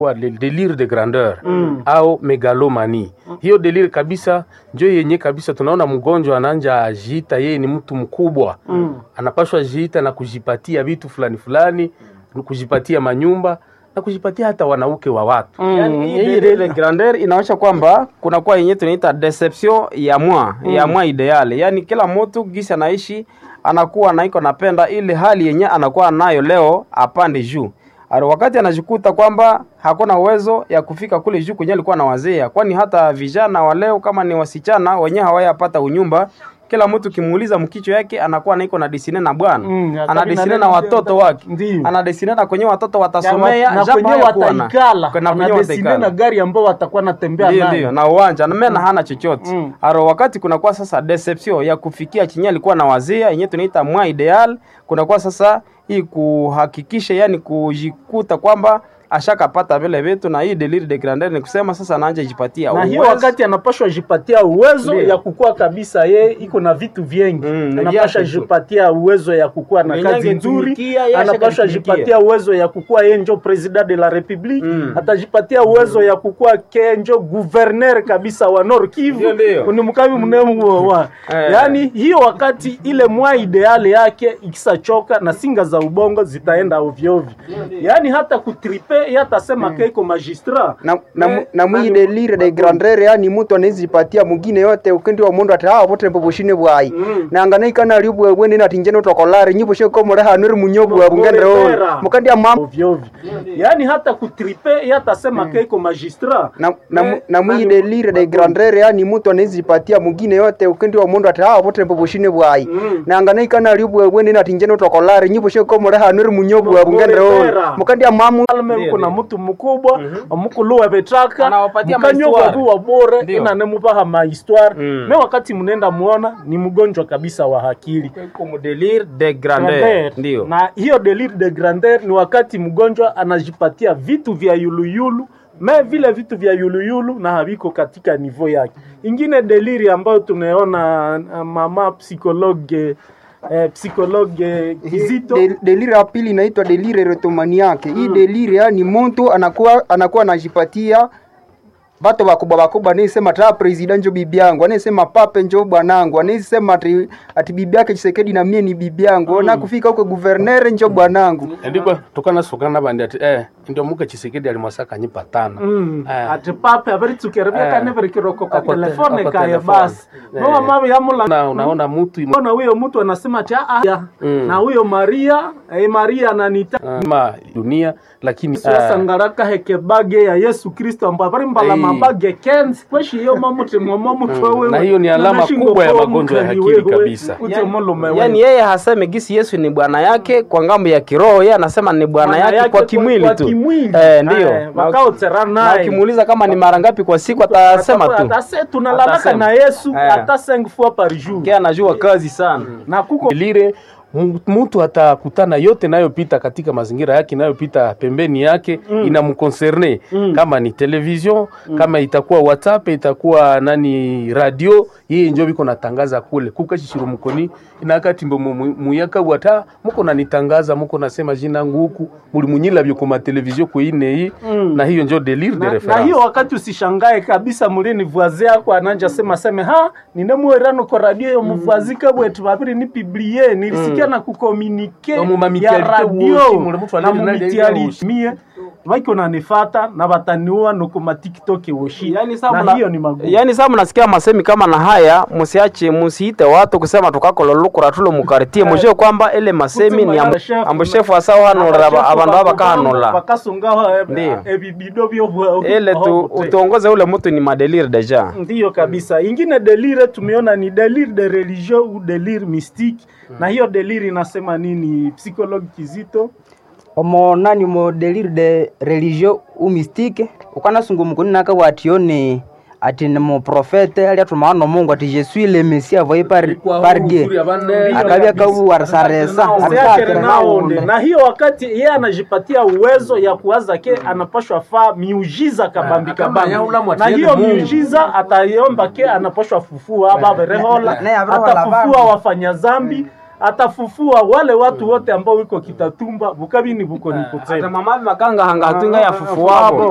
wa le delire de grandeur mm. au megalomani mm. hiyo delire kabisa njo yenye kabisa tunaona mgonjwa ananja ajiita yeye ni mtu mkubwa mm. anapashwa jiita na kujipatia vitu fulani fulani kujipatia manyumba na kujipatia hata wanauke wa watu Mm, hii ile grandeur inaonyesha kwamba kunakuwa yenye tunaita deception ya mwa ya mwa ideale, yaani kila mtu gisi anaishi anakuwa naiko napenda ile hali yenye anakuwa nayo leo apande juu Aro wakati anajikuta kwamba hakuna uwezo ya kufika kule juu kwenye alikuwa anawazia, kwani hata vijana wa leo kama ni wasichana wenyewe hawayapata unyumba kila mtu kimuuliza mkicho yake anakuwa naiko na disine na bwana Mm, ana akabina disine neno na watoto ndio- wake ndio. ana disine na kwenye watoto watasomea na japo kwenye hayakuwa na- wataikala na kwenye anadesine wataikala. na gari ambao watakuwa natembea Ndio, nayo ndio, na uwanja na mena hana chochote Mm. aro wakati kunakuwa sasa deception ya kufikia chenye alikuwa na wazia yenyewe tunaita mwa ideal kunakuwa sasa hii kuhakikisha yani kujikuta kwamba ashakapata vile vitu na hii delire de grandeur ni kusema sasa anaanza jipatia na hiyo uwezo. wakati anapashwa jipatia uwezo Ndio. ya kukua kabisa ye iko na vitu vingi Mm, ni anapashwa vyake tu. jipatia uwezo ya kukua na Mwenye kazi nzuri angetumikia, yeye anapashwa ashakatumikia. jipatia uwezo ya kukua ye njo president de la republique Mm. atajipatia uwezo ya kukua ke njo guverner kabisa wa Nord Kivu Ndio, ndio. ni mkavi mnemu wa Eh. yani hiyo wakati ile mwa ideale yake ikisachoka na singa za ubongo zitaenda ovyo ovyo yani hata kutripe ye atasema ke iko magistrat na, na, Eh, mu- na mwi nani- delire de grandeur yani mtu anazipatia mwingine yote ukendi wa mundu ati hawa bote mboboshine bwai Mm. na ngana ikana ali bwe bwe nina tinjene utokolare nyibo she ko mura hanuri munyobu wa bungendre Bora. ol mukandi ya mam ovyo ovyo yani hata kutripe ye atasema ke iko magistrat na, na, mu- Eh, na mwi nani- delire de grandeur yani mtu anazipatia mwingine yote ukendi wa mundu ati hawa bote mboboshine bwai Mm. na ngana ikana ali bwe bwe nina tinjene utokolare nyibo she ko mura hanuri munyobu wa bungendre Bora. ol mukandi ya mamu alme Ndio, uko na ndio. mtu mukubwa omukuluwa betraka Anawapatia mukanyogwa mahistoire. buwa bore Ndio. ina nemubaha mahistoire Mm. me wakati mnenda muona ni mgonjwa kabisa wa akili Iko mu delire de grandeur Grandeur. ndio na hiyo delire de grandeur ni wakati mgonjwa anajipatia vitu vya yuluyulu me vile vitu vya yuluyulu na haviko katika nivo yake ingine deliri ambayo tunaona uh, mama psikologe eh, psikologe kizito De- delire ya pili inaitwa delire retomaniake hii delire yani mtu anakuwa anakuwa anajipatia bato bakubwa bakubwa anaisema ta president njo bibi yangu anaisema pape njo bwanangu anaisema ati, ati bibi yake Chisekedi na mie ni bibi yangu na kufika huko guverner njo bwanangu ndikwa tukanasukana nabandi ati eh ndio muka chisekedi alimwasaka nyipa tana Mm. Eh. ati pape averitukerebeka Eh. neverikiroko ka Ako te- telefone ako kaye telefone. basi Eh. nowa mavi yamula na unaona mtu imo- na huyo mtu anasema ati "Ah, ah, Mm. na huyo maria eh, maria ananita ma dunia lakini eh, sangaraka heke bage ya yesu kristo ambayo bari mbala Eh. mabage kenzi kweshi iyo mamuti mwomo mutwe Mm. wewe Na hiyo ni alama kubwa ya magonjwa ya akili kabisa. ute mulume wewe. yaani yeye haseme gisi yesu ni bwana yake kwa ngambo ya kiroho yeye anasema ni bwana Bwana yake kwa kimwili kwa tu kimwili. eh, ndio Eh, Na- wakaotera na naye ukimuuliza kama ni mara ngapi kwa siku atasema tu Atase- tunalalaka Atasema. na yesu Eh. hata 5 fois par jour Yeye anajua kazi sana na kuko lile m- mtu atakutana yote inayopita katika mazingira yake inayopita pembeni yake mm. inamkoncerne Mm. kama ni television mm. kama itakuwa whatsapp itakuwa nani radio yeye njo biko natangaza kule kukashishiro mukoni inakati mbo mu- mu- muyaka wata muko nanitangaza muko nasema jina nguku muli munyila byo kuma television kuine hii Mm. na hiyo njo delire de na, na reference hiyo wakati usishangae kabisa mulini vuazi yako ananja sema seme ha ninemuerano ko radio yo muvuazi kabwetu babiri ni piblie nilisikia na kukomunike No, mu ya mamitialite radio woshi, mule mtu na alili nali ya woshi. mumitialitie vaiko nanifata na bataniua nokuma tiktok woshi yani saa na mna- hiyo ni magumu yani saa mnasikia masemi kama na haya musiache musiite watu kusema tukakololukura tulo mukartie mujue kwamba ile masemi ni ambu- Chef- ambushefu asawo hanulira aba- abandu abakahanula bakasungaho Ndiyo. ebibido byo ile tu utuongoze ule mtu ni madelire deja ndiyo kabisa ingine delire tumeona ni delire de religion ou delire mystique na hiyo delire inasema nini psychologue kizito omo nani mo delire de religion ou mystique ukanasungu mukuni naka watione ati ni muprofete ali atumaa no mungu ati je suis le messie envoyé par, par dieu akabya kabuwarisaresa Usiachane naonde. na hiyo wakati yeye anajipatia uwezo ya kuwaza ke anapashwa faa miujiza kabambi kabambi na hiyo miujiza ataiomba ke anapashwa fufua ababerehola Ne, abrehola atafufua bandu. wafanya zambi atafufua wale watu wote ambao wiko kitatumba bukabini buko nikutema mamavi makanga hanga hatunga ya fufu wabo